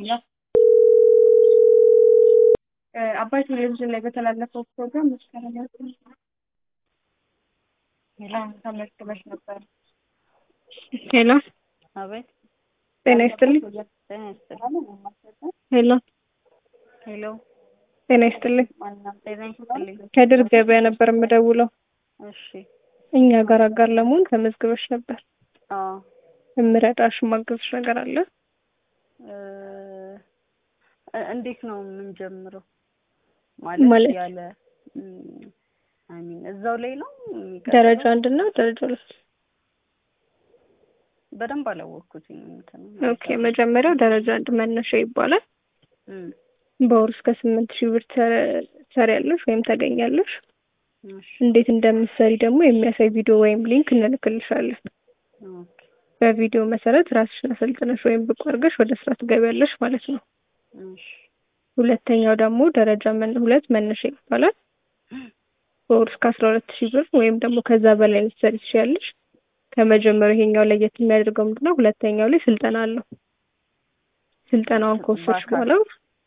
አባይ ቴሌቪዥን ላይ በተላለፈው ፕሮግራም መስከረም ተመዝግበሽ ነበር። ሄሎ አቤት ጤና ይስጥልኝ። ጤና ይስጥልኝ። ሄሎ ሄሎ ጤና ይስጥልኝ። ጤና ይስጥልኝ። ከድር ገበያ ነበር የምደውለው። እሺ እኛ ጋር አጋር ለመሆን ተመዝግበሽ ነበር። አዎ የምረዳሽ ማገዝሽ ነገር አለ? እ እንዴት ነው የምንጀምረው? ማለት ማለት? ያለ አይ ሚን እዛው ላይ ነው የሚቀጥለው? ደረጃ አንድ እና ደረጃ ሁለት። በደንብ አላወቅኩትም። እንትን ኦኬ መጀመሪያው ደረጃ አንድ መነሻ ይባላል። እም፣ በወር እስከ ስምንት ሺህ ብር ተ- ትሰሪያለሽ ወይም ታገኛለሽ። እሺ እንዴት እንደምትሰሪ ደግሞ የሚያሳይ ቪዲዮ ወይም ሊንክ እንልክልሻለን። ኦኬ በቪዲዮ መሰረት ራስሽን አሰልጥነሽ ወይም ብቁ አድርገሽ ወደ ስራ ትገቢያለሽ ማለት ነው። እሺ ሁለተኛው ደግሞ ደረጃ መን ሁለት መነሻ ይባላል። በወር እስከ አስራ ሁለት ሺህ ብር ወይም ደግሞ ከዛ በላይ ልትሰሪ ትችያለሽ። ከመጀመሪያው ይሄኛው ለየት የሚያደርገው ምንድነው? ሁለተኛው ላይ ስልጠና አለው። ስልጠናውን ከወሰድሽ በአካል? በኋላ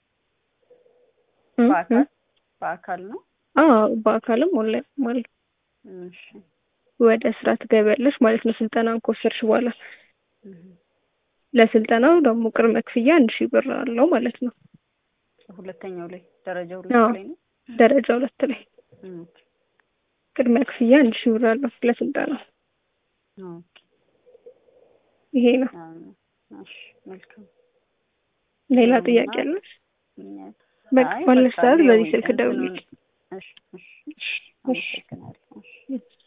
እ- በአካል እ- በአካል ነው? አዎ በአካልም ኦንላይን ማለት ነው። እሺ ወደ ስራ ትገቢያለሽ ማለት ነው። ስልጠናውን ከወሰድሽ በኋላ እም፣ ለስልጠናው ደግሞ ቅድመ ክፍያ አንድ ሺህ ብር አለው ማለት ነው። ሁለተኛው ላይ ደረጃ ሁለት አዎ። ላይ ነው? ደረጃ ሁለት ላይ እም፣ ቅድመ ክፍያ አንድ ሺህ ብር አለው ለስልጠናው። ኦኬ ይሄ ነው። አ፣ እሺ መልካም ሌላ እና- ጥያቄ አለሽ? እኛ- በቃ አይ ባለሽ በቃ ሰዓት ያው በዚህ ስልክ እንትኑን- ደውዪ። እሺ እሺ እሺ አመሰግናለሁ። እሺ እሺ